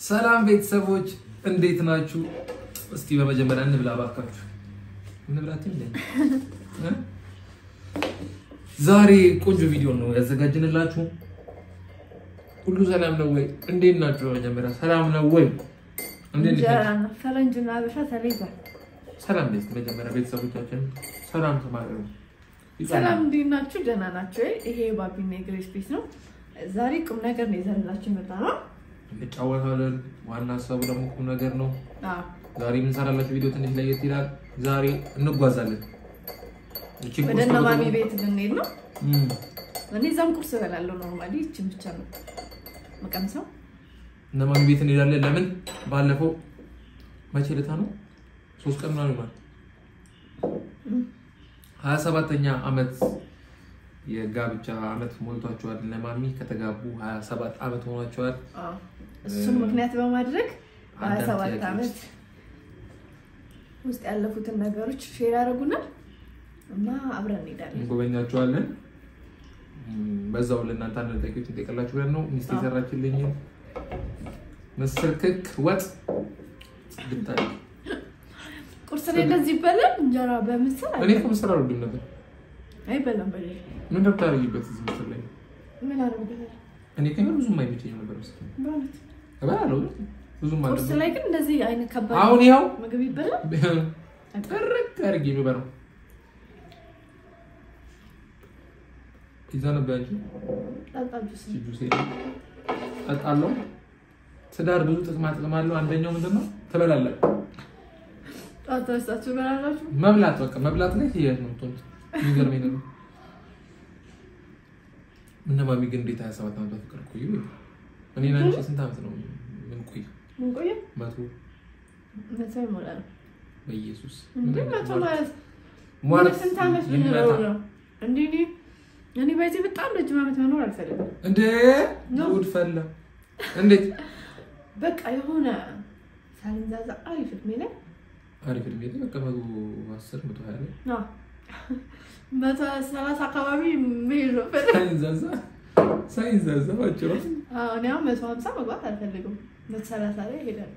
ሰላም ቤተሰቦች እንዴት ናችሁ? እስቲ በመጀመሪያ እንብላ ባካችሁ። እንብላት እንዴ? ዛሬ ቆንጆ ቪዲዮ ነው ያዘጋጅንላችሁ። ሁሉ ሰላም ነው ወይ? እንዴት ናችሁ? በመጀመሪያ ሰላም ነው ወይ? እንዴት ናችሁ? ፈረንጅና አበሻ ተለይቷል። ሰላም ቤት መጀመሪያ ቤተሰቦቻችን ሰላም ተማሪው ሰላም እንዴት ናችሁ? ደህና ናቸው። ይሄ ባቢና የግሬስ ቤት ነው። ዛሬ ቁም ነገር ነው ይዘንላችሁ የመጣ ነው። እንጫወታለን። ዋና ሀሳቡ ደግሞ ቁም ነገር ነው። አዎ፣ ዛሬ የምንሰራላችሁ ቪዲዮ ትንሽ ለየት ይላል። ዛሬ እንጓዛለን። እቺ ወደ ቁርስ እነ ማሚ ደግሞ- ቤት ልንሄድ ነው። እም፣ እኔ እዛም ቁርስ እበላለሁ። ኖርማሊ ይችን ብቻ ነው መቀምሰው። እነ ማሚ ቤት እንሄዳለን። ለምን ባለፈው መቼ ዕለት ነው? ሶስት ቀን ምናምን ይሆናል። ሀያ ሰባተኛ አመት የጋብቻ አመት ሞልቷቸዋል። እነ ማሚ ከተጋቡ ሀያ ሰባት አመት ሆኗቸዋል። አዎ፣ እሱን ምክንያት በማድረግ በሀያ አንዳንድ ሰባት ጥያቄዎች ዓመት ውስጥ ያለፉትን ነገሮች ሼር ያደርጉናል እና አብረን እንሄዳለን። እንጎበኛቸዋለን። እም፣ በዛው ለእናንተ አንድ ጥያቄዎች እንጠይቅላችሁ ብለን ነው። ሚስት አዎ። የሰራችልኝ ምስር ክክ ወጥ ግንታል ቁርስ ላይ እንደዚህ ይበላል። እንጀራ በምስር እኔ እኮ ምስር አልወድም ነበር። አይበላም። በሌላ ምን እንደምታደርጊበት እዚህ ምስር ላይ ምን አደርግበታል? እኔ ከኛ ብዙም አይመቸኝም ነበር ምስር በእውነት እበላለሁ ግን ብዙም ቁርስ አለ ላይ ግን እንደዚህ አይነት ከባድ አሁን ይኸው ምግብ ይበላል። ጥርቅ አድርጌ የሚበላው ፒዛ ነበር እንጂ ጣጣጁስ ጁስ ጠጣለሁ። ትዳር ብዙ ጥቅማ ጥቅም አለው። አንደኛው ምንድን ነው? ትበላለህ። ጣጣ ስታችሁ በላላችሁ መብላት በቃ መብላት ላይ ህይወት ነው። ቶን የሚገርመኝ ነገር እነ ማሚ ግን እንዴት 27 ዓመት በፍቅር ቆዩ? እኔ እና አንቺ ስንት ዓመት ነው ምን ቆዩ? ምን ቆየ መቶ መቶ ይሞላል በኢየሱስ እንዴ? መቶ ማለት ሟርት ስንት ዓመት ይመታ። ብንኖር ነው እንዴ? እኔ እኔ በዚህ በጣም ረጅም ዓመት መኖር አልፈልግም። እንዴ ነው። ጉድ ፈላ። እንዴት በቃ የሆነ ሳልንዛዛ አሪፍ እድሜ ላይ አሪፍ እድሜ ላይ በቃ መቶ አስር መቶ ሀያ ላይ አዎ፣ መቶ ሰላሳ አካባቢ መሄድ ነው ፈለግ ሳይንዛዛ ሳይንዛዛ ባጭሩ እኔ አሁን መቶ ሀምሳ መግባት አልፈልግም። መቶ ሰላሳ ላይ ሄዳል።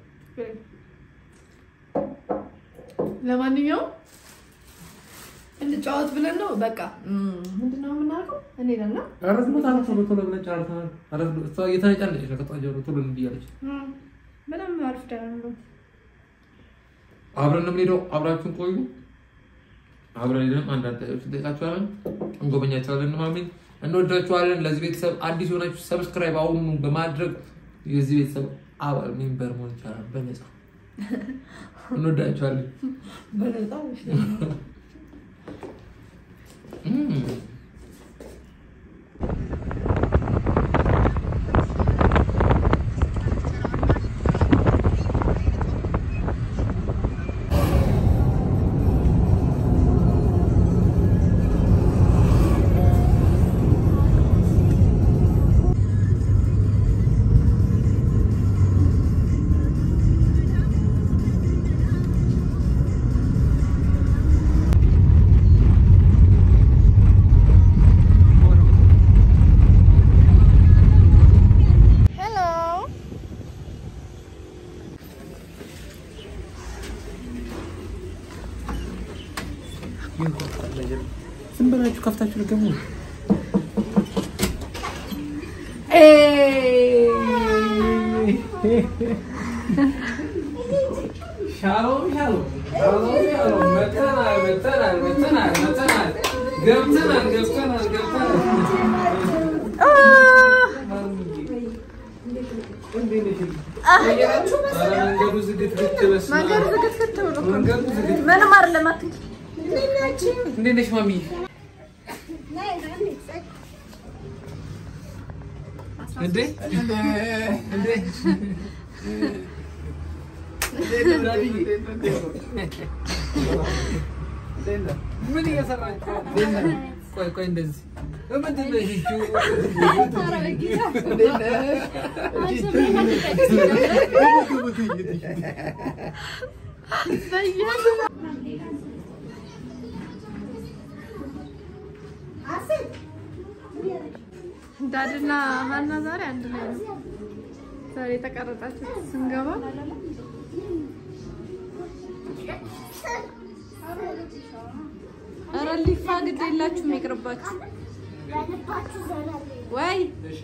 ለማንኛውም እንጫወት ብለን ነው በቃ ምንድነው የምናደርገው? እንሄዳለን። አረፍ ቦታ ነው ቶሎ ቶሎ ብለን ጨርሰናል። አረፍ እሷ እየተነጫነጨች ነው ከጧት ጀምሮ ቶሎ እንዲህ እያለች እም፣ በጣም አሪፍ ደህና ነው። አብረን ነው የምንሄደው። አብራችሁን ቆዩ። አብረን ሄደን አንዳንድ ጥያቄዎች እንጠይቃችኋለን፣ እንጎበኛቸዋለን። እነ ማሚን እንወዳችኋለን። ለዚህ ቤተሰብ አዲስ የሆናችሁ ሰብስክራይብ አሁኑ በማድረግ የዚህ ቤተሰብ አባል ሜምበር መሆን ይቻላል በነፃ። እንወዳችኋለን። በነፃ እም። ሄሎ ዝም ብላችሁ ከፍታችሁ ልገቡ ሻሎም ሻሎም ሻሎም ሻሎም መተናል መተናል መተናል መተናል ገብተናል ገብተናል ገብተናል እንዴት ነሽ? ኧረ መንገዱ ዝግት ግት በስመ አብ። መንገዱ ዝግትግት ብሎ እኮ ነው። መንገዱ ዝግት ምንም አይደለም። አትንኪ። እንዴት ነሽ ማሚ? እንዴ እንዴ ምን እየሰራችሁ ነው? ቆይ ቆይ እንደዚህ ምንድን ነው ይቺ? ዳድና ሀና ዛሬ አንድ ላይ ነው። ዛሬ የተቀረጻችሁ ስንገባ ኧረ ሊፋ ግድ የላችሁም ይቅርባችሁ። ወይ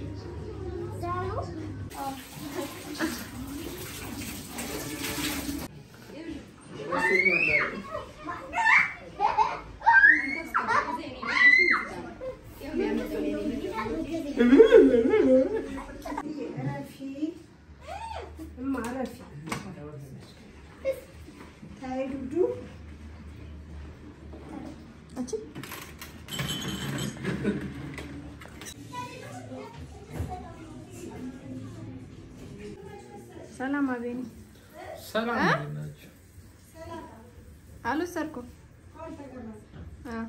ሰላም አቤኒ ሰላም እ? እንዴት ናችሁ? አልወሰድኩም። አዎ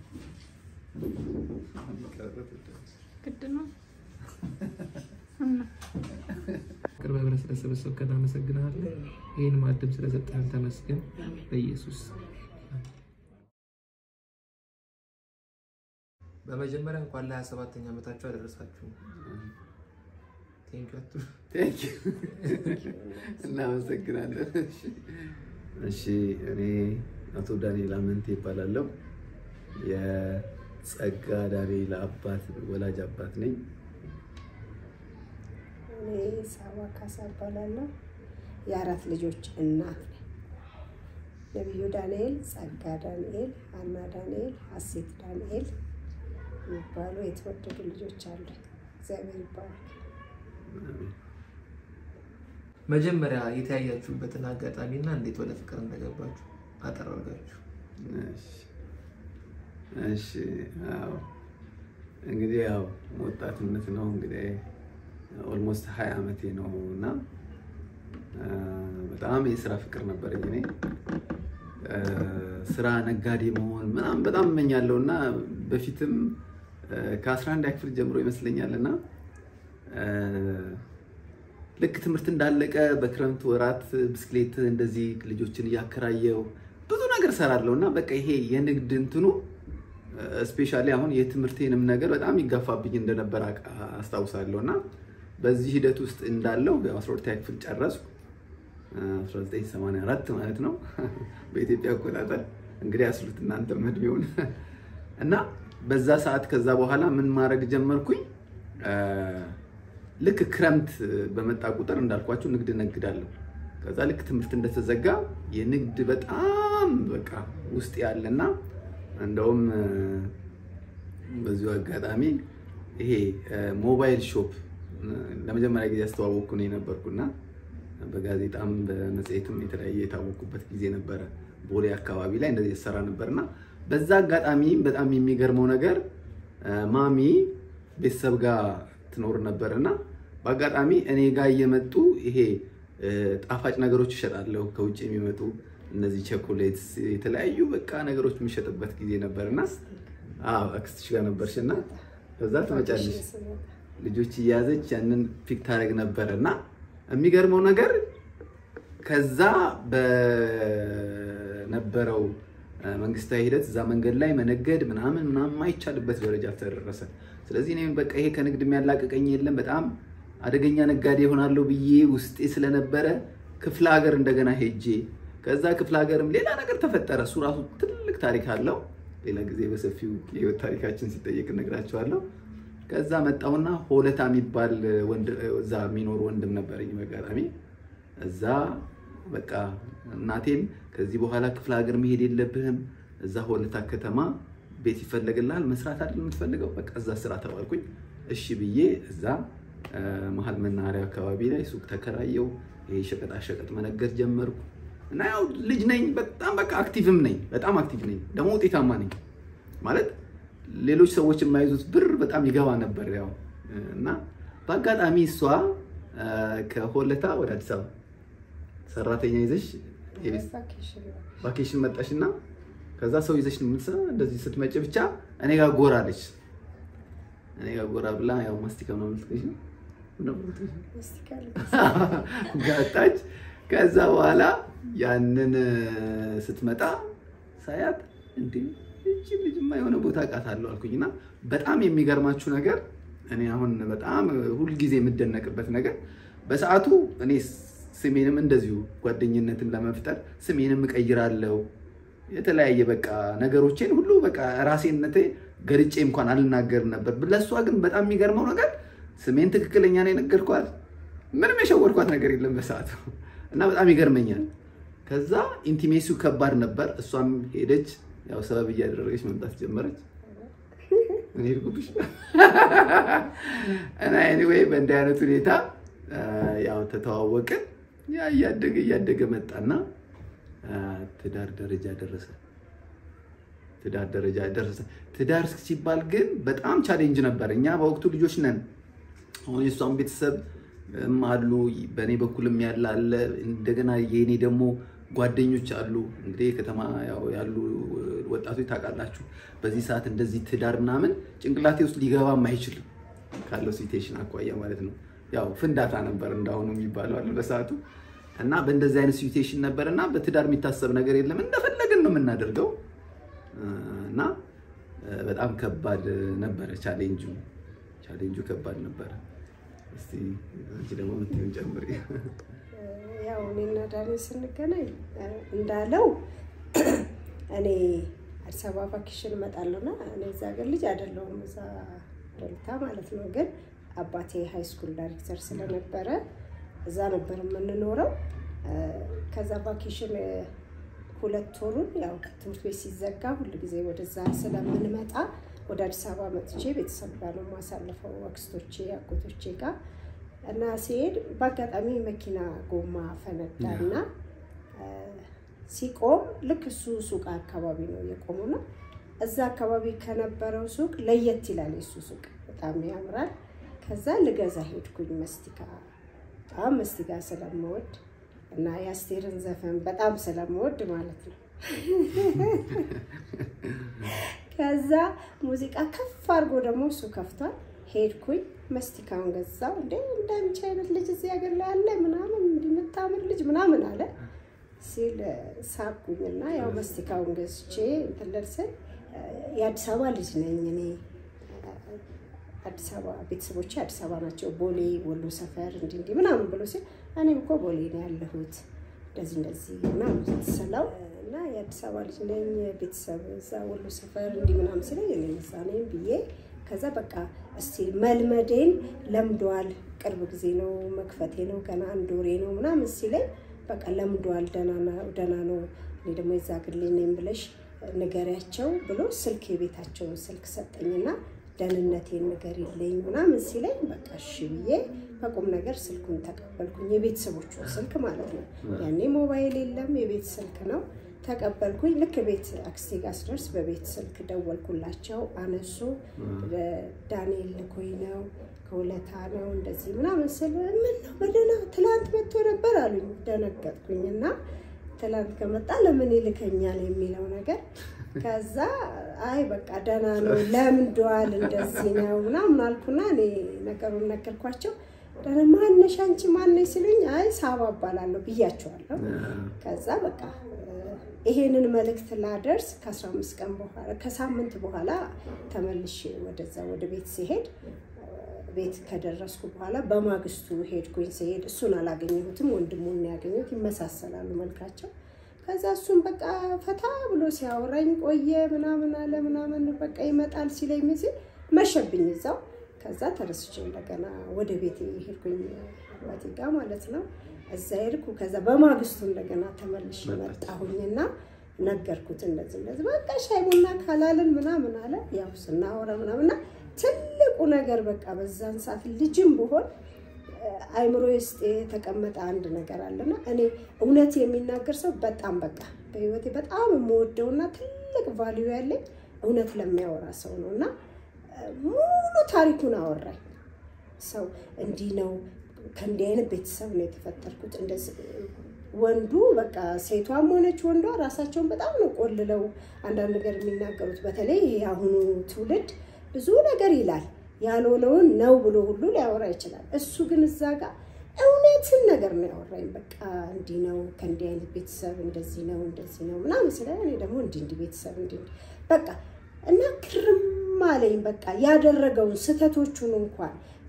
ግድ ነው። እና ቅርበ ብለህ ስለሰበሰብከን አመሰግናለን። ይህን ማዕድም ስለሰጠህን ተመስገን በኢየሱስ በመጀመሪያ እንኳን ለሀያ ሰባተኛ ዓመታችሁ አደረሳችሁ። ቴንኪው አትሉ። እናመሰግናለን። እሺ እኔ አቶ ዳንኤል አመንቴ ይባላለሁ። የጸጋ ዳንኤል አባት ወላጅ አባት ነኝ። እኔ ሳባ ካሳ እባላለሁ። የአራት ልጆች እናት ነኝ። ነቢዩ ዳንኤል፣ ጸጋ ዳንኤል፣ ሀና ዳንኤል፣ ሀሴት ዳንኤል የሚባሉ የተወደዱ ልጆች አሉ። እግዚአብሔር ይባላል። መጀመሪያ የተያያችሁበትን አጋጣሚና እንዴት ወደ ፍቅር እንደገባችሁ አጠር አድርጋችሁ። እሺ እሺ፣ አዎ እንግዲህ ያው ወጣትነት ነው እንግዲህ ኦልሞስት ሀያ ዓመቴ ነው እና አ፣ በጣም የስራ ፍቅር ነበረኝ እኔ አ፣ ስራ ነጋዴ መሆን ምናምን በጣም እመኛለሁ እና በፊትም ከ11 ክፍል ጀምሮ ይመስለኛል እና አ፣ ልክ ትምህርት እንዳለቀ በክረምት ወራት ብስክሌት እንደዚህ ልጆችን እያከራየው ብዙ ነገር ሰራለሁ እና በቃ ይሄ የንግድ እንትኑ ስፔሻሊ አሁን የትምህርቴንም ነገር በጣም ይጋፋብኝ እንደነበር አውቃ- አስታውሳለሁ እና በዚህ ሂደት ውስጥ እንዳለው አስራ ሁለተኛ ክፍል ጨረስኩ 1984 ማለት ነው በኢትዮጵያ አቆጣጠር እንግዲህ አስሉት እናንተ እድሜውን እና በዛ ሰዓት ከዛ በኋላ ምን ማድረግ ጀመርኩኝ አ፣ ልክ ክረምት በመጣ ቁጥር እንዳልኳችሁ ንግድ ነግዳለሁ ከዛ ልክ ትምህርት እንደተዘጋ የንግድ በጣም በቃ ውስጥ ያለና እንደውም አ፣ በዚሁ አጋጣሚ ይሄ አ፣ ሞባይል ሾፕ አ፣ ለመጀመሪያ ጊዜ ያስተዋወቅኩ ነው የነበርኩና በጋዜጣም በመጽሔትም የተለያየ የታወቁበት ጊዜ ነበረ። ቦሌ አካባቢ ላይ እንደዚህ የተሰራ ነበርና በዛ አጋጣሚ በጣም የሚገርመው ነገር አ፣ ማሚ ቤተሰብ ጋር ትኖር ነበርና በአጋጣሚ እኔ ጋር እየመጡ ይሄ አ፣ ጣፋጭ ነገሮች ይሸጣለሁ ከውጭ የሚመጡ እነዚህ ቸኮሌትስ የተለያዩ በቃ ነገሮች የሚሸጥበት ጊዜ ነበርና አዎ አክስትሽ ጋር ነበርሽና ከዛ ትመጫለሽ ልጆች እየያዘች ያንን ፒክ ታደርግ ነበረ እና የሚገርመው ነገር ከዛ በነበረው አ፣ መንግስታዊ ሂደት እዛ መንገድ ላይ መነገድ ምናምን ምናምን የማይቻልበት ደረጃ ተደረሰ። ስለዚህ እኔም በቃ ይሄ ከንግድ የሚያላቅቀኝ የለም በጣም አደገኛ ነጋዴ ይሆናለሁ ብዬ ውስጤ ስለነበረ ክፍለ ሀገር እንደገና ሄጄ ከዛ ክፍለ ሀገርም ሌላ ነገር ተፈጠረ። እሱ ራሱ ትልቅ ታሪክ አለው። ሌላ ጊዜ በሰፊው የህይወት ታሪካችን ሲጠየቅ እነግራቸዋለሁ። ከዛ መጣሁና ሆለታ የሚባል ወንድ እዛ የሚኖር ወንድም ነበረኝ በአጋጣሚ እዛ በቃ እናቴም ከዚህ በኋላ ክፍለ ሀገር መሄድ የለብህም እዛ ሆለታ ከተማ ቤት ይፈለግልሃል መስራት አይደል የምትፈልገው በቃ እዛ ስራ ተባልኩኝ እሺ ብዬ እዛ አ፣ መሀል መናኸሪያ አካባቢ ላይ ሱቅ ተከራየው ይሄ ሸቀጣ ሸቀጥ መነገድ ጀመርኩ እና ያው ልጅ ነኝ በጣም በቃ አክቲቭም ነኝ በጣም አክቲቭ ነኝ ደግሞ ውጤታማ ነኝ ማለት ሌሎች ሰዎች የማይዙት ብር በጣም ይገባ ነበር ያው እና በአጋጣሚ እሷ አ፣ ከሆለታ ወደ አዲስ አበባ ሰራተኛ ይዘሽ የቤት ቫኬሽን ነው። ቫኬሽን መጣሽ እና ከዛ ሰው ይዘሽ ነው የምትሰራ። እንደዚህ ስትመጭ ብቻ እኔ ጋር ጎራ አለች። እኔ ጋር ጎራ ብላ ያው ማስቲካ ነው የምትገዢ እስቲ ካለ ጋጣች። ከዛ በኋላ ያንን ስትመጣ ሳያት እንዴ እቺ ልጅማ የሆነ ቦታ አውቃታለሁ አልኩኝና በጣም የሚገርማችሁ ነገር እኔ አሁን በጣም ሁልጊዜ የምደነቅበት ነገር በሰዓቱ እኔ ስሜንም እንደዚሁ ጓደኝነትን ለመፍጠር ስሜንም እቀይራለሁ። የተለያየ በቃ ነገሮቼን ሁሉ በቃ ራሴነቴ ገልጬ እንኳን አልናገርም ነበር። ለእሷ ግን በጣም የሚገርመው ነገር ስሜን ትክክለኛ ነው የነገርኳት። ምንም የሸወርኳት ነገር የለም በሰዓቱ እና በጣም ይገርመኛል። ከዛ ኢንቲሜሲው ከባድ ነበር። እሷም ሄደች፣ ያው ሰበብ እያደረገች መምጣት ጀመረች። እኔ ሄድኩብሽ እና ኤኒዌይ በእንዲህ አይነት ሁኔታ ያው ተተዋወቅን። ያ እያደገ እያደገ መጣና ትዳር ደረጃ ደረሰ። ትዳር ደረጃ ደረሰ። ትዳር ሲባል ግን በጣም ቻሌንጅ ነበር። እኛ በወቅቱ ልጆች ነን። አሁን የእሷም ቤተሰብ አሉ፣ በእኔ በኩልም ያለ አለ። እንደገና የእኔ ደግሞ ጓደኞች አሉ። እንግዲህ ከተማ ያሉ ወጣቶች ታውቃላችሁ፣ በዚህ ሰዓት እንደዚህ ትዳር ምናምን ጭንቅላቴ ውስጥ ሊገባም አይችልም ካለው ሲቴሽን አኳያ ማለት ነው። ያው ፍንዳታ ነበር እንዳሁኑ የሚባለው አለ በሰዓቱ እና በእንደዚህ አይነት ሲቴሽን ነበር እና በትዳር የሚታሰብ ነገር የለም እንደፈለግን ነው የምናደርገው እና በጣም ከባድ ነበረ ቻሌንጁ ቻሌንጁ ከባድ ነበረ። እስቲ አንቺ ደግሞ የምትይውን ጨምሪ። ያው እኔና ዳኒ ስንገናኝ እንዳለው እኔ አዲስ አበባ ቫኬሽን እመጣለሁና እኔ እዛ ሀገር ልጅ አይደለሁም እዛ ዶልታ ማለት ነው። ግን አባቴ ሃይ ስኩል ዳይሬክተር ስለነበረ እዛ ነበር የምንኖረው። ከዛ ቫኬሽን ሁለት ወሩን ያው ትምህርት ቤት ሲዘጋ ሁል ጊዜ ወደዛ ስለምንመጣ ወደ አዲስ አበባ መጥቼ ቤተሰብ ጋር ነው የማሳልፈው፣ አክስቶቼ አጎቶቼ ጋር እና ሲሄድ በአጋጣሚ መኪና ጎማ ፈነዳና ሲቆም ልክ እሱ ሱቅ አካባቢ ነው የቆሙና እዛ አካባቢ ከነበረው ሱቅ ለየት ይላል የሱ ሱቅ በጣም ያምራል። ከዛ ልገዛ ሄድኩኝ መስቲካ በጣም መስቲካ ስለምወድ እና የአስቴርን ዘፈን በጣም ስለምወድ ማለት ነው። ከዛ ሙዚቃ ከፍ አድርጎ ደግሞ እሱ ከፍቷል። ሄድኩኝ መስቲካውን ገዛው። እንደ እንዳንቺ አይነት ልጅ እዚህ ሀገር ላይ አለ ምናምን እንዲምታምር ልጅ ምናምን አለ ሲል ሳቁኝና ያው መስቲካውን ገዝቼ እንትን ልል ስል የአዲስ አበባ ልጅ ነኝ እኔ አዲስ አበባ ቤተሰቦቼ አዲስ አበባ ናቸው። ቦሌ ወሎ ሰፈር እንዲህ እንዲህ ምናምን ብሎ ሲል እኔም እኮ ቦሌ ነው ያለሁት እንደዚህ እንደዚህ ምናምን ስለው እና የአዲስ አበባ ልጅ ነኝ ቤተሰብ እዛ ወሎ ሰፈር እንዲህ ምናምን ሲለኝ እኔ እዛ ነኝ ብዬ ከዛ በቃ እስቲ መልመዴን ለምዷል። ቅርብ ጊዜ ነው መክፈቴ ነው ገና አንድ ወሬ ነው ምናምን ሲለኝ በቃ ለምዷል፣ ደህና ነው። እኔ ደግሞ የዛ ግሌ ነኝ ብለሽ ንገሪያቸው ብሎ ስልክ የቤታቸውን ስልክ ሰጠኝና ደህንነቴን ንገሪልኝ ምናምን ሲለኝ በቃ እሺ ብዬ በቁም ነገር ስልኩን ተቀበልኩኝ። የቤተሰቦቹን ስልክ ማለት ነው። ያኔ ሞባይል የለም፣ የቤት ስልክ ነው። ተቀበልኩኝ። ልክ ቤት አክስቴ ጋር ስደርስ በቤት ስልክ ደወልኩላቸው፣ አነሱ። ዳንኤል ልኮኝ ነው ከሁለታ ነው እንደዚህ ምናምን ስል ምን ነው በደህና ትላንት መጥቶ ነበር አሉኝ። ደነገጥኩኝ እና ትላንት ከመጣ ለምን ይልከኛል የሚለው ነገር ከዛ አይ በቃ ደህና ነው ለምዷል፣ እንደዚህ ነው ምናምን አልኩና እኔ ነገሩን ነገርኳቸው። ደህና ማነሽ አንቺ ማነሽ ሲሉኝ አይ ሳባ እባላለሁ ብያቸዋለሁ። ከዛ በቃ ይሄንን መልእክት ላደርስ ከአስራ አምስት ቀን በኋላ ከሳምንት በኋላ ተመልሼ ወደዛ ወደ ቤት ሲሄድ ቤት ከደረስኩ በኋላ በማግስቱ ሄድኩኝ። ሲሄድ እሱን አላገኘሁትም፣ ወንድሙን ያገኘሁት። ይመሳሰላሉ መልካቸው። ከዛ እሱም በቃ ፈታ ብሎ ሲያወራኝ ቆየ ምናምን አለ ምናምን በቃ ይመጣል ሲለኝ ምን ሲል መሸብኝ እዛው። ከዛ ተረስቼ እንደገና ወደ ቤት ሄድኩኝ አባቴ ጋር ማለት ነው። እዛ ሄድኩ። ከዛ በማግስቱ እንደገና ተመልሼ መጣሁኝና ነገርኩት። እንደዚህ እንደዚህ በቃ ሻይ ቡና ካላልን ምናምን አለ። ያው ስናወራ ምናምንና ትልቁ ነገር በቃ በዛን ሰዓት ልጅም ብሆን አይምሮ ውስጥ የተቀመጠ አንድ ነገር አለና እኔ እውነት የሚናገር ሰው በጣም በቃ በህይወቴ በጣም የምወደውና ትልቅ ቫልዩ ያለኝ እውነት ለሚያወራ ሰው ነው እና ሙሉ ታሪኩን አወራኝ። ሰው እንዲህ ነው፣ ከእንዲህ አይነት ቤተሰብ ነው የተፈጠርኩት። እንደዚህ ወንዱ በቃ ሴቷም ሆነች ወንዷ ራሳቸውን በጣም ነው ቆልለው አንዳንድ ነገር የሚናገሩት። በተለይ የአሁኑ ትውልድ ብዙ ነገር ይላል ያልሆነውን ነው ብሎ ሁሉ ሊያወራ ይችላል። እሱ ግን እዛ ጋር እውነትን ነገር ነው ያወራኝ። በቃ እንዲህ ነው ከእንዲህ አይነት ቤተሰብ እንደዚህ ነው እንደዚህ ነው ምናምን ስለ እኔ ደግሞ እንዲህ እንዲህ ቤተሰብ እንዲህ በቃ እና ግርም አለኝ። በቃ ያደረገውን ስህተቶቹን እንኳን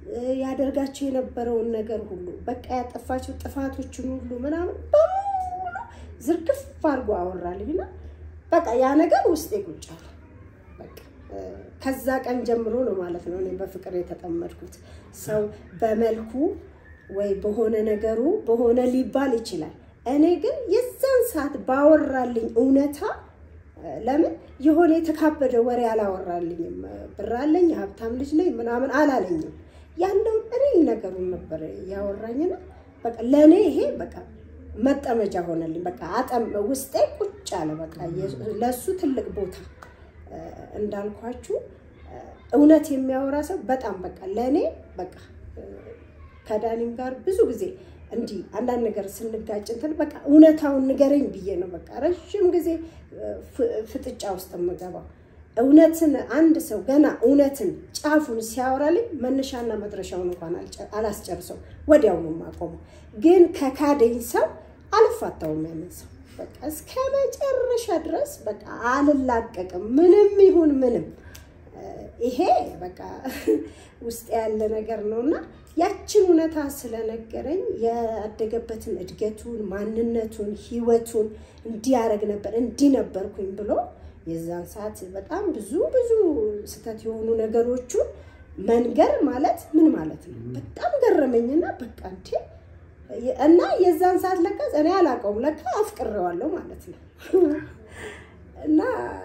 ያደርጋቸው የነበረውን ነገር ሁሉ በቃ ያጠፋቸው ጥፋቶችን ሁሉ ምናምን በሙሉ ዝርግፍ አድርጎ አወራልኝና በቃ ያ ነገር ውስጤ ቁጭ አለ። በቃ ከዛ ቀን ጀምሮ ነው ማለት ነው እኔ በፍቅር የተጠመድኩት። ሰው በመልኩ ወይ በሆነ ነገሩ በሆነ ሊባል ይችላል። እኔ ግን የዛን ሰዓት ባወራልኝ እውነታ ለምን የሆነ የተካበደ ወሬ አላወራልኝም። ብር አለኝ፣ የሀብታም ልጅ ነኝ ምናምን አላለኝም። ያለው እኔ ነገሩን ነበር ያወራኝና በቃ ለእኔ ይሄ በቃ መጠመጃ ሆነልኝ። በቃ አጠም ውስጤ ቁጭ አለ። በቃ ለእሱ ትልቅ ቦታ እንዳልኳችሁ እውነት የሚያወራ ሰው በጣም በቃ ለእኔ በቃ ከዳኒም ጋር ብዙ ጊዜ እንዲህ አንዳንድ ነገር ስንጋጭ እንትን በቃ እውነታውን ንገረኝ ብዬ ነው በቃ ረዥም ጊዜ ፍጥጫ ውስጥ የምገባው። እውነትን አንድ ሰው ገና እውነትን ጫፉን ሲያወራልኝ መነሻና መድረሻውን እንኳን አላስጨርሰው ወዲያውኑ የማቆመው። ግን ከካደኝ ሰው አልፋታውም ያንን ሰው በቃ እስከ መጨረሻ ድረስ በቃ አልላቀቅም። ምንም ይሁን ምንም ይሄ በቃ ውስጥ ያለ ነገር ነው እና ያችን እውነታ ስለነገረኝ ያደገበትን እድገቱን፣ ማንነቱን፣ ህይወቱን እንዲያደርግ ነበር እንዲህ ነበርኩኝ ብሎ የዛን ሰዓት በጣም ብዙ ብዙ ስህተት የሆኑ ነገሮቹን መንገር ማለት ምን ማለት ነው? በጣም ገረመኝና በቃ እንዴ እና የዛን ሰዓት ለካ እኔ አላውቀውም ለካ አፍቅሬዋለሁ ማለት ነው። እና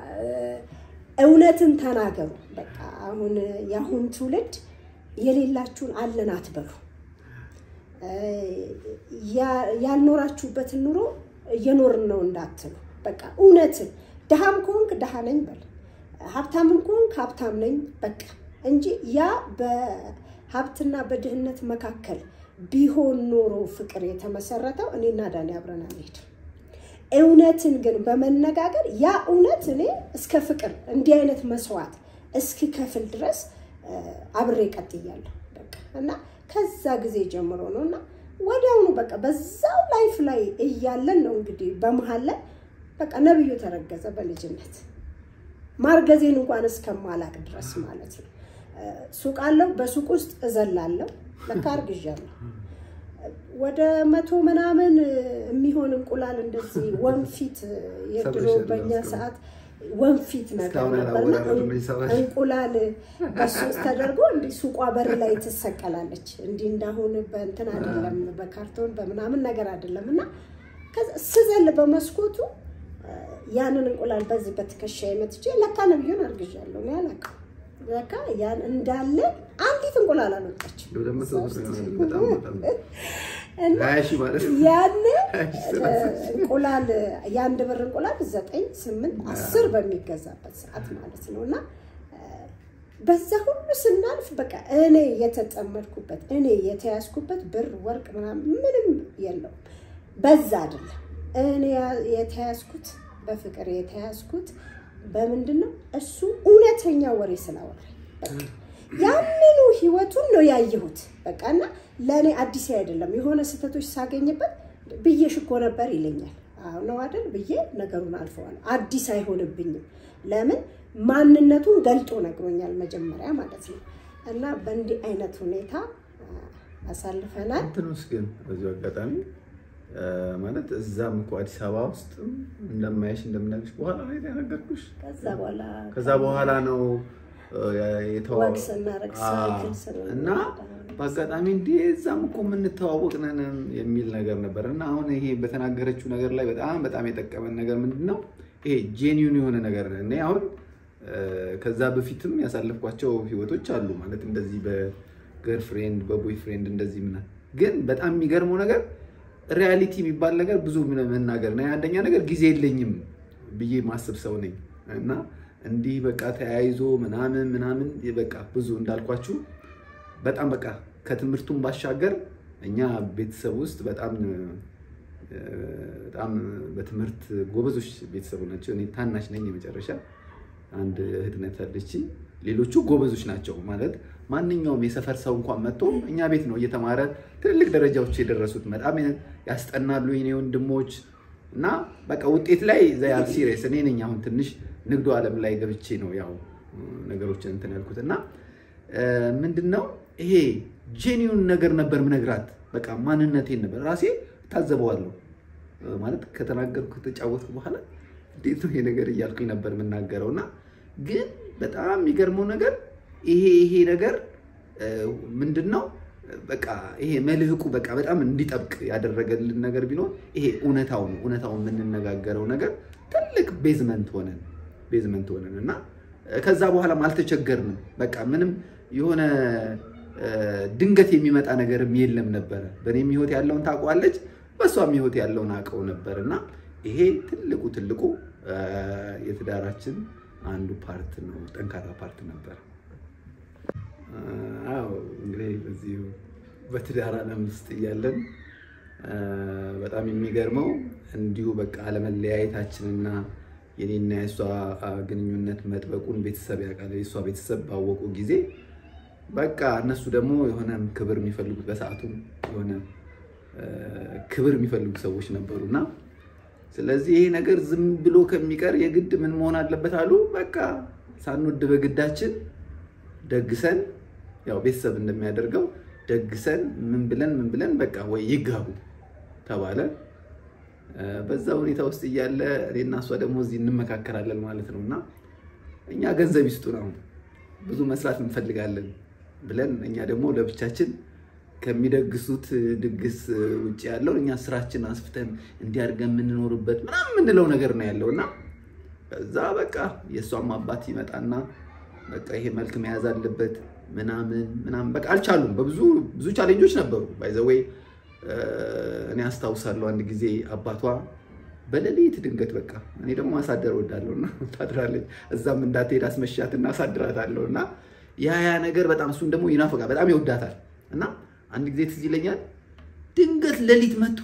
እውነትን ተናገሩ። በቃ አሁን የአሁን ትውልድ የሌላችሁን አለን አትበሉ። ያልኖራችሁበትን ኑሮ እየኖርን ነው እንዳትሉ። በቃ እውነትን ድሃም ከሆንክ ድሃ ነኝ በል፣ ሀብታምም ከሆንክ ሀብታም ነኝ በቃ እንጂ ያ በሀብትና በድህነት መካከል ቢሆን ኖሮ ፍቅር የተመሰረተው እኔና ዳኒ አብረን አንሄድም። እውነትን ግን በመነጋገር ያ እውነት እኔ እስከ ፍቅር እንዲህ አይነት መስዋዕት እስኪከፍል ድረስ አብሬ ቀጥያለሁ። በቃ እና ከዛ ጊዜ ጀምሮ ነው እና ወዲያውኑ በቃ በዛው ላይፍ ላይ እያለን ነው እንግዲህ በመሀል ላይ በቃ ነብዩ ተረገዘ በልጅነት ማርገዜን እንኳን እስከማላቅ ድረስ ማለት ነው። ሱቅ አለው። በሱቅ ውስጥ እዘላለሁ። ለካ አርግዣለሁ። ወደ መቶ ምናምን የሚሆን እንቁላል እንደዚህ ወንፊት የድሮ በኛ ሰዓት ወንፊት ነገር ነበርና እንቁላል በሱ ውስጥ ተደርጎ እንዲህ ሱቋ በር ላይ ትሰቀላለች። እንዲህ እንዳሁን በእንትን አይደለም፣ በካርቶን በምናምን ነገር አይደለም። እና ስዘል በመስኮቱ ያንን እንቁላል በዚህ በትከሻ የመትቼ ለካ ነብዩን አርግዣለሁ ነው ያላቀው። ለካ ያን እንዳለ አንዲት እንቁላል አልወጣችም። ያን እንቁላል የአንድ ብር እንቁላል ዘጠኝ ስምንት አስር በሚገዛበት ሰዓት ማለት ነው እና በዛ ሁሉ ስናልፍ በቃ እኔ የተጠመድኩበት እኔ የተያዝኩበት ብር ወርቅ ምናምን ምንም የለውም። በዛ አይደለም እኔ የተያዝኩት በፍቅር የተያዝኩት በምንድን ነው? እሱ እውነተኛ ወሬ ስላወራኝ ያንኑ ህይወቱን ነው ያየሁት። በቃ እና ለእኔ አዲስ አይደለም። የሆነ ስህተቶች ሳገኝበት ብዬሽ እኮ ነበር ይለኛል። አዎ ነው አይደል ብዬ ነገሩን አልፈዋል። አዲስ አይሆንብኝም። ለምን ማንነቱን ገልጦ ነግሮኛል መጀመሪያ ማለት ነው። እና በእንዲህ አይነት ሁኔታ አሳልፈናል። እንትን ውስጥ ግን በዚሁ አጋጣሚ ማለት እዛም እኮ አዲስ አበባ ውስጥ እንደማያሽ እንደምናግሽ በኋላ ላይ የነገርኩሽ። ከዛ በኋላ ከዛ በኋላ ነው የተዋ ወግ ስናደርግ ሳይክል ስንነዳ እና በአጋጣሚ እንዲ እዛም እኮ የምንተዋወቅ ነን የሚል ነገር ነበር እና አሁን ይሄ በተናገረችው ነገር ላይ በጣም በጣም የጠቀመን ነገር ምንድን ነው? ይሄ ጄኒዩን የሆነ ነገር እኔ አሁን ከዛ በፊትም ያሳለፍኳቸው ህይወቶች አሉ ማለት እንደዚህ በገርፍሬንድ በቦይ ፍሬንድ እንደዚህ ምናምን ግን በጣም የሚገርመው ነገር ሪያሊቲ የሚባል ነገር ብዙ መናገር ነው። አንደኛ ነገር ጊዜ የለኝም ብዬ ማስብ ሰው ነኝ እና እንዲህ በቃ ተያይዞ ምናምን ምናምን በቃ ብዙ እንዳልኳችሁ በጣም በቃ ከትምህርቱም ባሻገር እኛ ቤተሰብ ውስጥ በጣም በጣም በትምህርት ጎበዞች ቤተሰቡ ናቸው። እኔ ታናሽ ነኝ የመጨረሻ አንድ እህት ናት ያለችኝ። ሌሎቹ ጎበዞች ናቸው ማለት ማንኛውም የሰፈር ሰው እንኳን መጥቶ እኛ ቤት ነው እየተማረ ትልልቅ ደረጃዎች የደረሱት። በጣም ያስጠናሉ የኔ ወንድሞች እና በቃ ውጤት ላይ ዘያል ሲሪየስ እኔ ነኝ አሁን ትንሽ ንግዱ ዓለም ላይ ገብቼ ነው ያው ነገሮችን እንትን ያልኩት እና ምንድን ነው ይሄ ጄኒውን ነገር ነበር ምነግራት። በቃ ማንነቴን ነበር ራሴ ታዘበዋለሁ ማለት ከተናገርኩ ከተጫወትኩ በኋላ እንዴት ነው ይሄ ነገር እያልኩኝ ነበር የምናገረው እና ግን በጣም የሚገርመው ነገር ይሄ ይሄ ነገር ምንድን ነው በቃ ይሄ መልህቁ በቃ በጣም እንዲጠብቅ ያደረገልን ነገር ቢኖር ይሄ እውነታው ነው። እውነታው የምንነጋገረው ነገር ትልቅ ቤዝመንት ሆነን ቤዝመንት ሆነን እና ከዛ በኋላም አልተቸገርንም። በቃ ምንም የሆነ ድንገት የሚመጣ ነገርም የለም ነበረ። በእኔም ህይወት ያለውን ታውቀዋለች፣ በእሷም ህይወት ያለውን አውቀው ነበር እና ይሄ ትልቁ ትልቁ የትዳራችን አንዱ ፓርት ነው፣ ጠንካራ ፓርት ነበር። አዎ እንግዲህ በዚሁ በትዳር ዓለም ውስጥ እያለን በጣም የሚገርመው እንዲሁ በቃ አለመለያየታችንና የኔና የእሷ ግንኙነት መጥበቁን ቤተሰብ ያውቃል። የእሷ ቤተሰብ ባወቁ ጊዜ በቃ እነሱ ደግሞ የሆነ ክብር የሚፈልጉት በሰዓቱም የሆነ ክብር የሚፈልጉ ሰዎች ነበሩና ስለዚህ ይሄ ነገር ዝም ብሎ ከሚቀር የግድ ምን መሆን አለበት አሉ። በቃ ሳንወድ በግዳችን ደግሰን ያው ቤተሰብ እንደሚያደርገው ደግሰን ምን ብለን ምን ብለን በቃ ወይ ይጋቡ ተባለ። በዛ ሁኔታ ውስጥ እያለ እኔና እሷ ደግሞ እዚህ እንመካከራለን ማለት ነው እና እኛ ገንዘብ ይስጡ ነው ብዙ መስራት እንፈልጋለን ብለን እኛ ደግሞ ለብቻችን ከሚደግሱት ድግስ ውጭ ያለውን እኛ ስራችን አስፍተን እንዲያድርገን የምንኖርበት ምናምን የምንለው ነገር ነው ያለው እና ከዛ በቃ የእሷም አባት ይመጣና በቃ ይሄ መልክ መያዝ አለበት ምናምን ምናምን በቃ አልቻሉም። በብዙ ብዙ ቻሌንጆች ነበሩ። ባይዘወይ እኔ አስታውሳለሁ አንድ ጊዜ አባቷ በሌሊት ድንገት በቃ እኔ ደግሞ ማሳደር እወዳለሁ እና ታድራለች። እዛም እንዳትሄድ አስመሻት እና አሳድራታለሁ እና ያ ያ ነገር በጣም እሱን ደግሞ ይናፈቃል፣ በጣም ይወዳታል እና አንድ ጊዜ ትዝ ይለኛል ድንገት ሌሊት መጥቶ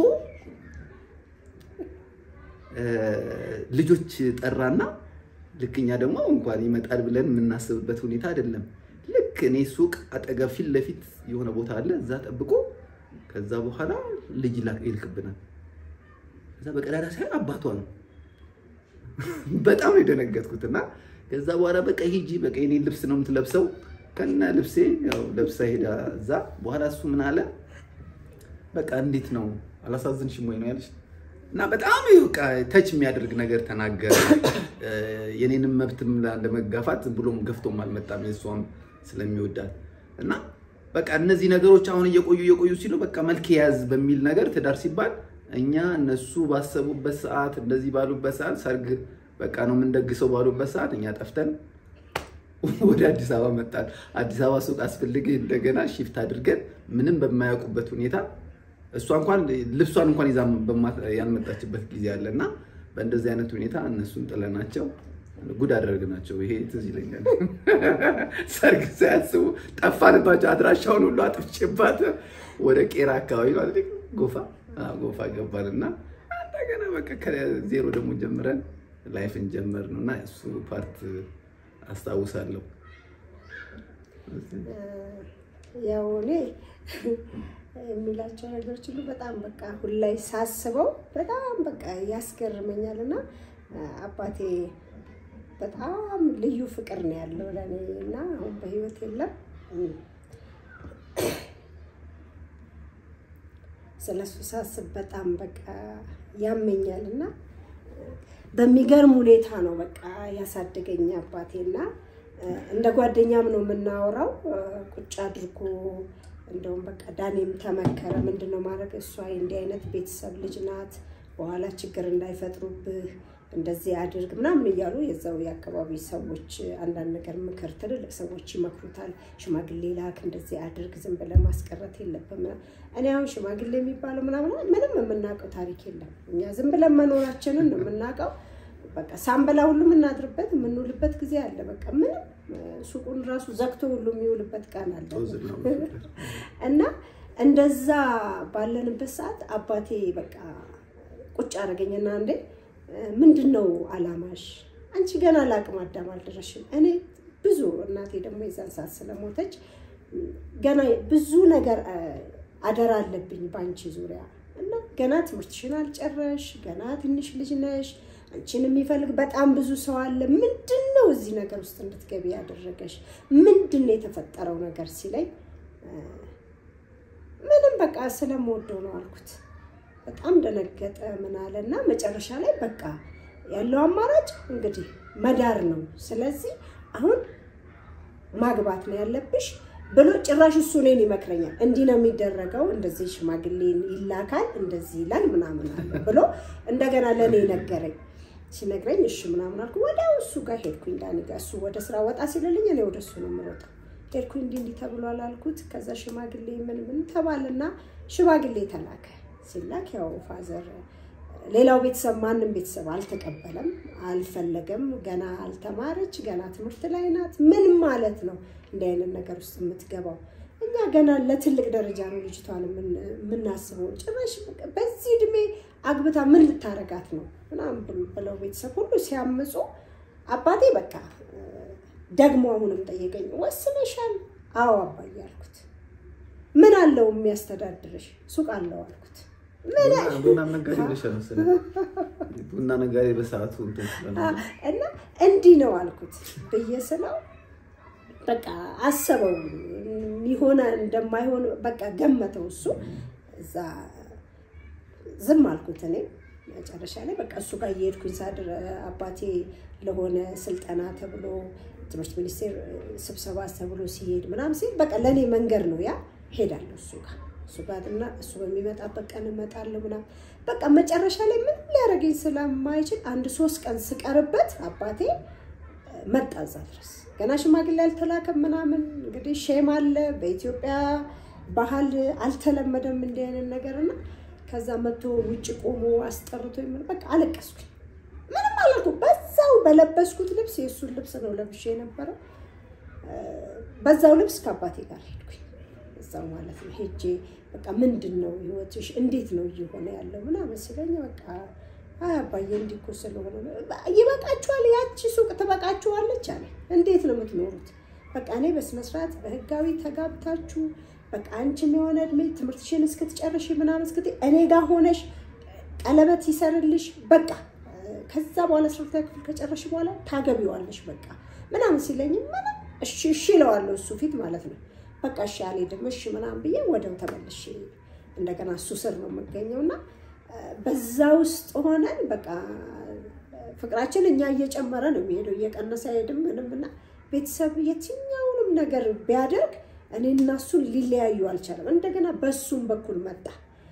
ልጆች ጠራና ልክ እኛ ደግሞ እንኳን ይመጣል ብለን የምናስብበት ሁኔታ አይደለም። ልክ እኔ ሱቅ አጠገብ ፊት ለፊት የሆነ ቦታ አለ፣ እዛ ጠብቆ ከዛ በኋላ ልጅ ይልክብናል። ከዛ በቀዳዳ ሳይ አባቷ ነው። በጣም ነው የደነገጥኩት እና ከዛ በኋላ በቃ ሂጂ በቃ የኔ ልብስ ነው የምትለብሰው ከነ ልብሴ ያው ለብሳ ሄዳ እዛ በኋላ እሱ ምን አለ በቃ እንዴት ነው አላሳዝንሽም ወይ ነው ያለች እና በጣም በቃ ተች የሚያደርግ ነገር ተናገረ። የኔንም መብትም ለመጋፋት ብሎም ገፍቶም አልመጣም የእሷም ስለሚወዳት እና በቃ እነዚህ ነገሮች አሁን እየቆዩ እየቆዩ ሲሉ በቃ መልክ የያዝ በሚል ነገር ትዳር ሲባል እኛ እነሱ ባሰቡበት ሰዓት እንደዚህ ባሉበት ሰዓት ሰርግ በቃ ነው የምንደግሰው ባሉበት ሰዓት እኛ ጠፍተን ወደ አዲስ አበባ መጣን። አዲስ አበባ ሱቅ አስፈልግ እንደገና ሺፍት አድርገን ምንም በማያውቁበት ሁኔታ እሷ እንኳን ልብሷን እንኳን ይዛ ያልመጣችበት ጊዜ አለ እና በእንደዚህ አይነት ሁኔታ እነሱን ጥለናቸው ጉድ አደረግናቸው። ይሄ ትዝ ይለኛል። ሰርግ ሳያስቡ ጠፋንባቸው። አድራሻውን ሁሉ አጥፍቼባት ወደ ቄራ አካባቢ ማለት ጎፋ ጎፋ ገባን እና እንደገና በቃ ከዜሮ ደግሞ ጀምረን ላይፍን ጀመር ነው እና እሱ ፓርት አስታውሳለሁ። ያው እኔ የሚላቸው ነገሮች ሁሉ በጣም በቃ ሁላይ ሳስበው በጣም በቃ ያስገርመኛል እና አባቴ በጣም ልዩ ፍቅር ነው ያለው ለእኔ እና አሁን በህይወት የለም። ስለሱ ሳስብ በጣም በቃ ያመኛል እና በሚገርም ሁኔታ ነው በቃ ያሳደገኝ አባቴና እንደ ጓደኛም ነው የምናወራው። ቁጭ አድርጎ እንደውም በቃ ዳኔም ተመከረ። ምንድነው ማድረግ እሷ እንዲህ አይነት ቤተሰብ ልጅ ናት፣ በኋላ ችግር እንዳይፈጥሩብህ እንደዚህ አድርግ ምናምን እያሉ የዛው የአካባቢ ሰዎች አንዳንድ ነገር ምክር ትልልቅ ሰዎች ይመክሩታል። ሽማግሌ ላክ፣ እንደዚህ አድርግ፣ ዝም ብለህ ማስቀረት የለብም። እኔ አሁን ሽማግሌ የሚባለው ምናምን ምንም የምናውቀው ታሪክ የለም። እኛ ዝም ብለን መኖራችንን ነው የምናውቀው። በቃ ሳንበላ ሁሉ የምናድርበት የምንውልበት ጊዜ አለ። በቃ ምንም ሱቁን ራሱ ዘግቶ ሁሉ የሚውልበት ቀን አለ እና እንደዛ ባለንበት ሰዓት አባቴ በቃ ቁጭ አደረገኝና እንዴ ምንድን ነው አላማሽ? አንቺ ገና ለአቅመ አዳም አልደረስሽም። እኔ ብዙ እናቴ ደግሞ የዛን ሰዓት ስለሞተች ገና ብዙ ነገር አደራ አለብኝ በአንቺ ዙሪያ እና ገና ትምህርትሽን አልጨረሽ፣ ገና ትንሽ ልጅ ነሽ። አንቺን የሚፈልግ በጣም ብዙ ሰው አለ። ምንድን ነው እዚህ ነገር ውስጥ እንድትገቢ ያደረገሽ? ምንድን ነው የተፈጠረው ነገር ሲለኝ በቃ ስለምወደው ነው አልኩት። በጣም ደነገጠ። ምን አለ እና መጨረሻ ላይ በቃ ያለው አማራጭ እንግዲህ መዳር ነው። ስለዚህ አሁን ማግባት ነው ያለብሽ ብሎ ጭራሽ እሱ እኔን ይመክረኛል። እንዲህ ነው የሚደረገው፣ እንደዚህ ሽማግሌ ይላካል፣ እንደዚህ ይላል ምናምን አለ ብሎ እንደገና ለእኔ ነገረኝ። ሲነግረኝ እሺ ምናምን አልኩ። ወዲያው እሱ ጋር ሄድኩኝ፣ ዳኒ ጋር። እሱ ወደ ስራ ወጣ ሲልልኝ እኔ ወደ እሱ ነው የምሮጠው። ሄድኩኝ፣ እንዲህ እንዲህ ተብሏል አልኩት። ከዛ ሽማግሌ ምን ምን ተባልና ሽማግሌ ተላከ። ሲላክ ያው ፋዘር ሌላው ቤተሰብ ማንም ቤተሰብ አልተቀበለም፣ አልፈለገም። ገና አልተማረች፣ ገና ትምህርት ላይ ናት። ምን ማለት ነው እንዲህ አይነት ነገር ውስጥ የምትገባው? እኛ ገና ለትልቅ ደረጃ ነው ልጅቷን የምናስበው። ጭራሽ በዚህ እድሜ አግብታ ምን ልታረጋት ነው ምናምን ብለው ቤተሰብ ሁሉ ሲያምፁ አባቴ በቃ ደግሞ አሁንም ጠየቀኝ፣ ወስነሻል? አዎ አባዬ አልኩት። ምን አለው የሚያስተዳድርሽ? ሱቅ አለው አልኩት። ቡና ነጋዴ ብለሻል መሰለኝ። ቡና ነጋዴ በሰዓቱ እንትን ስለሆነ እና እንዲህ ነው አልኩት ብዬ ስለው በቃ አሰበው የሚሆነ እንደማይሆን በቃ ገመተው እሱ እዛ ዝም አልኩት እኔ መጨረሻ ላይ በቃ እሱ ጋር እየሄድኩኝ ሳድር አባቴ ለሆነ ስልጠና ተብሎ ትምህርት ሚኒስቴር ስብሰባ ተብሎ ሲሄድ ምናምን ሲሄድ በቃ ለእኔ መንገድ ነው ያ ሄዳለሁ እሱ ጋር እሱ ጋር እና እሱ በሚመጣበት ቀን እመጣለሁ ምናምን በቃ መጨረሻ ላይ ምንም ሊያደርገኝ ስለማይችል አንድ ሶስት ቀን ስቀርበት አባቴ መጣ እዛ ድረስ ገና ሽማግሌ አልተላከም ምናምን እንግዲህ ሼም አለ በኢትዮጵያ ባህል አልተለመደም እንዲህ አይነት ነገር እና ከዛ መጥቶ ውጭ ቆሞ አስጠርቶ ምን በቃ አለቀስኩኝ ምንም አላልኩ በዛው በለበስኩት ልብስ የእሱን ልብስ ነው ለብሼ የነበረው በዛው ልብስ ከአባቴ ጋር ሄድኩኝ እዛው ማለት ነው ሄጄ በቃ ምንድን ነው ህይወትሽ እንዴት ነው እየሆነ ያለው ምናምን ሲለኝ በቃ አይ አባዬ እንዲህ እኮ ስለሆነ ነው። ይበቃችኋል፣ ያቺ ሱቅ ትበቃችኋለች አለ። እንዴት ነው የምትኖሩት? በቃ እኔ በስነስርዓት በህጋዊ ተጋብታችሁ በቃ አንቺም የሆነ እድሜ ትምህርትሽን እስክትጨርሽ ምናምን እስክት እኔ ጋር ሆነሽ ቀለበት ይሰርልሽ በቃ ከዛ በኋላ አስራ ክፍል ከጨረሽ በኋላ ታገቢዋለሽ በቃ ምናምን ሲለኝ ምንም እሺ እሺ እለዋለሁ እሱ ፊት ማለት ነው። በቃ እሺ አልሄድም እሺ ምናምን ብዬ ወደው ተመልሼ እንደገና እሱ ስር ነው የምገኘው እና በዛ ውስጥ ሆነን በቃ ፍቅራችን እኛ እየጨመረ ነው የሚሄደው እየቀነሰ አይሄድም ምንም እና ቤተሰብ የትኛውንም ነገር ቢያደርግ እኔ እና እሱን ሊለያዩ አልቻለም። እንደገና በሱም በኩል መጣ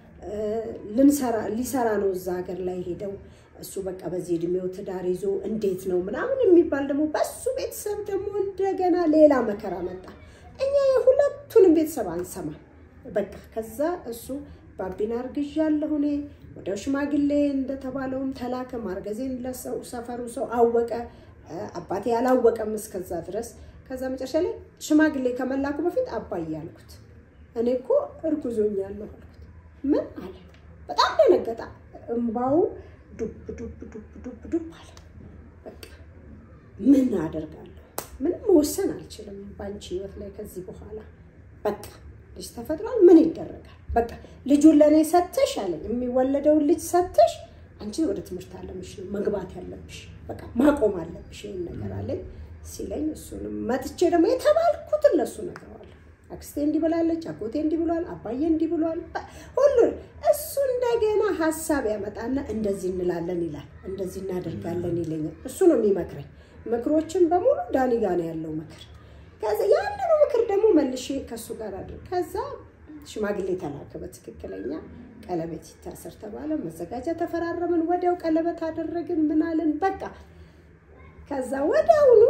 ልንሰራ ሊሰራ ነው እዛ ሀገር ላይ ሄደው እሱ በቃ በዚህ እድሜው ትዳር ይዞ እንዴት ነው ምናምን የሚባል ደግሞ በሱ ቤተሰብ ደግሞ እንደገና ሌላ መከራ መጣ። እኛ የሁለቱንም ቤተሰብ አንሰማም። በቃ ከዛ እሱ ባቢን አርግዣለሁ እኔ ወደ ሽማግሌ እንደተባለውም ተላከ። ማርገዜን ለሰው ሰፈሩ ሰው አወቀ። አባቴ አላወቀም እስከዛ ድረስ። ከዛ መጨረሻ ላይ ሽማግሌ ከመላኩ በፊት አባዬ አልኩት። እኔ እኮ እርጉዞኛለሁ አልኩት። ምን አለ? በጣም ደነገጣ። እምባው ዱብ ዱብ ዱብ ዱብ ዱብ አለ። በቃ ምን አደርጋለሁ? ምንም መወሰን አልችልም በአንቺ ህይወት ላይ ከዚህ በኋላ በቃ ልጅ ተፈጥሯል። ምን ይደረጋል? በቃ ልጁን ለእኔ ሰተሽ አለኝ። የሚወለደውን ልጅ ሰተሽ አንቺ ወደ ትምህርት አለምሽ ነው መግባት ያለብሽ፣ በቃ ማቆም አለብሽ ይህን ነገር አለኝ ሲለኝ፣ እሱንም መጥቼ ደግሞ የተባልኩትን ለእሱ ነግረዋለሁ። አክስቴ እንዲህ ብላለች፣ አጎቴ እንዲህ ብሏል፣ አባዬ እንዲህ ብሏል፣ ሁሉን እሱ እንደገና ሀሳብ ያመጣና እንደዚህ እንላለን ይላል፣ እንደዚህ እናደርጋለን ይለኛል። እሱ ነው የሚመክረኝ። ምክሮችን በሙሉ ዳኒ ጋ ነው ያለው ምክር። ከዛ ያንኑ ምክር ደግሞ መልሼ ከእሱ ጋር አድርግ ከዛ ሽማግሌ ተላከ። በትክክለኛ ቀለበት ይታሰር ተባለ። መዘጋጃ ተፈራረምን። ወዲያው ቀለበት አደረግን። ምናልን በቃ ከዛ ወዲያውኑ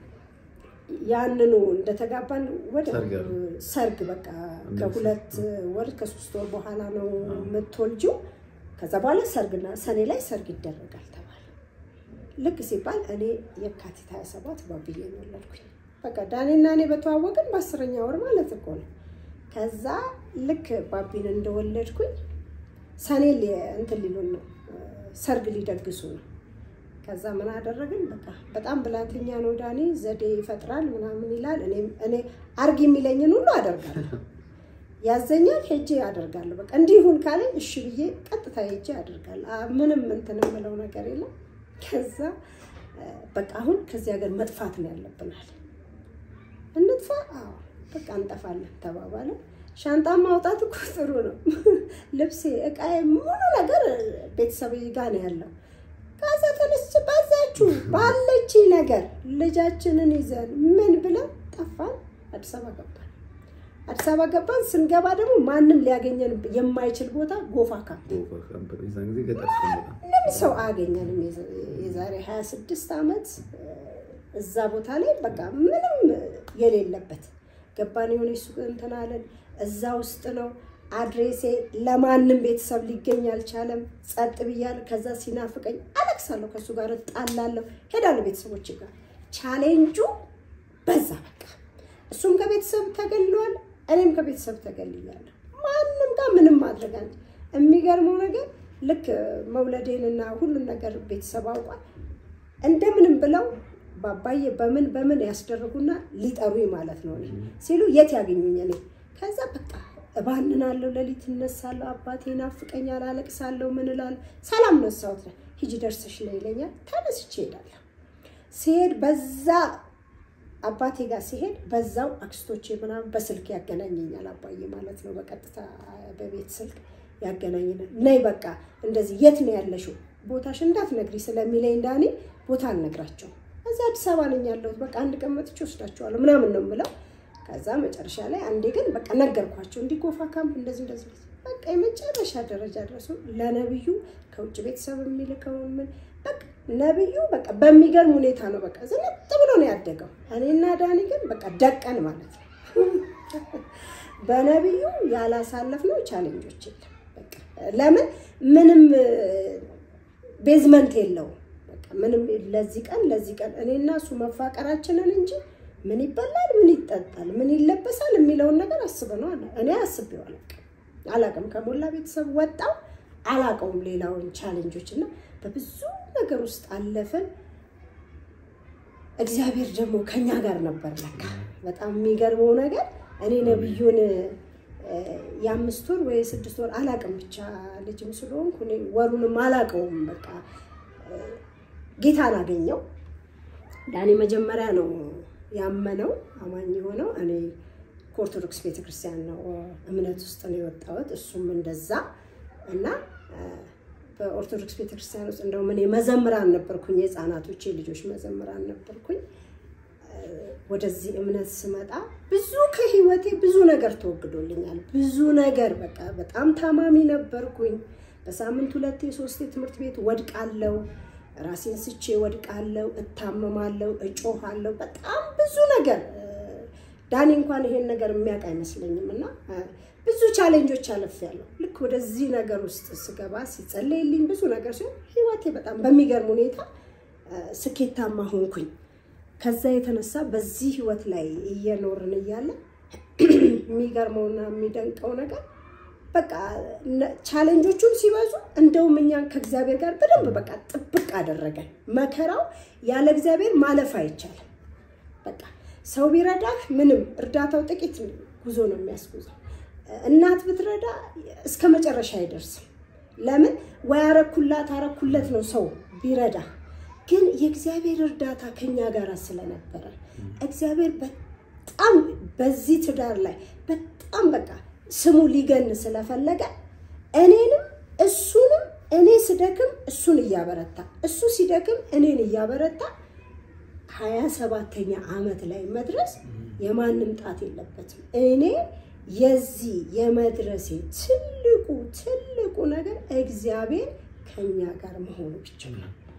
ያንኑ እንደተጋባን ወደ ሰርግ አለ። ሰርግ በቃ ከሁለት ወር ከሶስት ወር በኋላ ነው የምትወልጂው። ከዛ በኋላ ሰርግና ሰኔ ላይ ሰርግ ይደረጋል ተባለ። ልክ ሲባል እኔ የካቲት 27 ባብዬ ነው ወለድኩኝ። በቃ ዳኔና እኔ በተዋወቅን በአስረኛ ወር ማለት እኮ ነው። ከዛ ልክ ባቢን እንደወለድኩኝ ሰኔ ሊ- እንትን ሊሉን ነው ሰርግ ሊደግሱ ነው። ከዛ ምን አደረግን? በቃ በጣም ብላተኛ ነው ዳኒ፣ ዘዴ ይፈጥራል ምናምን ይላል። እኔም እኔ አርግ የሚለኝን ሁሉ አደርጋለሁ። ያዘኛል፣ ሄጄ አደርጋለሁ። በቃ እንዲሁን ካለኝ እሺ ብዬ ቀጥታ ሄጄ አደርጋለሁ። አ- ምንም እንትን የምለው ነገር የለም። ከዛ እ፣ በቃ አሁን ከዚህ ሀገር መጥፋት ነው ያለብናል። እንጥፋ? አዎ በቃ እንጠፋለን ተባባለ። ሻንጣ ማውጣት እኮ ጥሩ ነው። ልብሴ፣ እቃዬ፣ ሙሉ ነገር ቤተሰብ ጋር ነው ያለው። ከዛ ተነስቼ በዛችሁ ባለች ነገር ልጃችንን ይዘን ምን ብለን ጠፋን። አዲስ አበባ ገባን። አዲስ አበባ ገባን። ስንገባ ደግሞ ማንም ሊያገኘን የማይችል ቦታ ጎፋ ካምፕ የዛን ጊዜ ገጠር ስንመጣ ምንም ሰው አያገኘንም። የዛ- የዛሬ 26 ዓመት እዛ ቦታ ላይ በቃ ምንም የሌለበት ገባን። የሆነ ሱቅ እንትን አለን። እዛ ውስጥ ነው አድሬሴ። ለማንም ቤተሰብ ሊገኝ አልቻለም። ጸጥ ብያለሁ። ከዛ ሲናፍቀኝ አለቅሳለሁ፣ ከእሱ ጋር እጣላለሁ፣ ሄዳለሁ ቤተሰቦች ጋር። ቻሌንጁ በዛ በቃ እሱም ከቤተሰብ ተገልሏል፣ እኔም ከቤተሰብ ተገልያለሁ። ማንም ጋር ምንም ማድረግ አለ። የሚገርመው ነገር ልክ መውለዴንና ሁሉን ነገር ቤተሰብ አውቋል። እንደምንም ብለው ባባዬ በምን በምን ያስደርጉና ሊጠሩኝ ማለት ነው እኔ ሲሉ የት ያገኙኝ እኔ ከዛ በቃ እባንናለሁ፣ ሌሊት እነሳለሁ፣ አባቴ ናፍቀኛል፣ አለቅሳለሁ፣ ምን እላለሁ። ሰላም ነሳሁት ነው ሂጂ ደርሰሽ ነው ይለኛል። ተነስቼ እሄዳለሁ። ሲሄድ በዛ አባቴ ጋር ሲሄድ በዛው አክስቶቼ ምናምን በስልክ ያገናኘኛል። አባዬ ማለት ነው በቀጥታ በቤት ስልክ ያገናኘናል። ነይ በቃ እንደዚህ የት ነው ያለሽው ቦታሽ እንዳትነግሪ ስለሚለኝ ዳኒ ቦታ አልነግራቸውም። እዛ አዲስ አበባ ነኝ ያለሁት በቃ አንድ ቀን መጥቼ ወስዳቸዋለሁ ምናምን ነው የምለው። ከዛ መጨረሻ ላይ አንዴ ግን በቃ ነገርኳቸው እንዲህ ጎፋ ካምፕ እንደዚህ እንደዚህ እንደዚህ። በቃ የመጨረሻ ደረጃ ደረሱ። ለነብዩ ከውጭ ቤተሰብ የሚልከውን ምን በቃ ነብዩ በቃ በሚገርም ሁኔታ ነው በቃ ዝንጥ ብሎ ነው ያደገው። እኔና ዳኒ ግን በቃ ደቀን ማለት ነው። በነብዩ ያላሳለፍነው ቻሌንጆች የለም። በቃ ለምን ምንም ቤዝመንት የለውም። በቃ ምንም ለዚህ ቀን ለዚህ ቀን እኔና እሱ መፋቀራችንን እንጂ ምን ይበላል፣ ምን ይጠጣል፣ ምን ይለበሳል የሚለውን ነገር አስበነው አለ እኔ አስቤው አላውቅም አላውቅም። ከሞላ ቤተሰብ ወጣው አላውቀውም ሌላውን ቻሌንጆች እና በብዙ ነገር ውስጥ አለፍን። እግዚአብሔር ደግሞ ከኛ ጋር ነበር። ለካ በጣም የሚገርመው ነገር እኔ ነብዩን እ፣ የአምስት ወር ወይ የስድስት ወር አላውቅም ብቻ ልጅም ስለሆንኩ እኔ ወሩንም አላውቀውም። በቃ እ፣ ጌታን አገኘው። ዳኔ መጀመሪያ ነው ያመነው አማኝ የሆነው። እኔ ከኦርቶዶክስ ቤተክርስቲያን ነው እምነት ውስጥ ነው የወጣሁት፣ እሱም እንደዛ እና እ፣ በኦርቶዶክስ ቤተክርስቲያን ውስጥ እንደውም እኔ መዘምራን ነበርኩኝ፣ የህፃናቶች ልጆች መዘምራን ነበርኩኝ። ወደዚህ እምነት ስመጣ ብዙ ከህይወቴ ብዙ ነገር ተወግዶልኛል። ብዙ ነገር በቃ በጣም ታማሚ ነበርኩኝ። በሳምንት ሁለቴ ሶስቴ ትምህርት ቤት ወድቃለሁ፣ ራሴን ስቼ ወድቃለሁ፣ እታመማለሁ፣ እጮሃለሁ። በጣም ብዙ ነገር እ፣ ዳኒ እንኳን ይሄን ነገር የሚያውቅ አይመስለኝም እና እ፣ ብዙ ቻሌንጆች አልፌያለሁ። ልክ ወደዚህ ነገር ውስጥ ስገባ ሲጸለይልኝ ብዙ ነገር ሲሆን ህይወቴ በጣም በሚገርም ሁኔታ እ፣ ስኬታማ ሆንኩኝ። ከዛ የተነሳ በዚህ ህይወት ላይ እየኖርን እያለ የሚገርመውና የሚደንቀው ነገር በቃ ነ- ቻሌንጆቹም ሲበዙ እንደውም እኛን ከእግዚአብሔር ጋር በደንብ በቃ ጥብቅ አደረገን። መከራው ያለ እግዚአብሔር ማለፍ አይቻልም። በቃ ሰው ቢረዳህ ምንም እርዳታው ጥቂት ጉዞ ነው የሚያስጉዘው። እናት ብትረዳ እስከ መጨረሻ አይደርስም። ለምን ወይ አረኩላት አረኩለት ነው ሰው ቢረዳ። ግን የእግዚአብሔር እርዳታ ከኛ ጋር ስለነበረ እግዚአብሔር በጣም በዚህ ትዳር ላይ በጣም በቃ ስሙ ሊገን ስለፈለገ እኔንም እሱንም እኔ ስደክም እሱን እያበረታ እሱ ሲደክም እኔን እያበረታ ሀያ ሰባተኛ ዓመት ላይ መድረስ የማንም ጣት የለበትም። እኔ የዚህ የመድረሴ ትልቁ ትልቁ ነገር እግዚአብሔር ከኛ ጋር መሆኑ ብቻ ነው።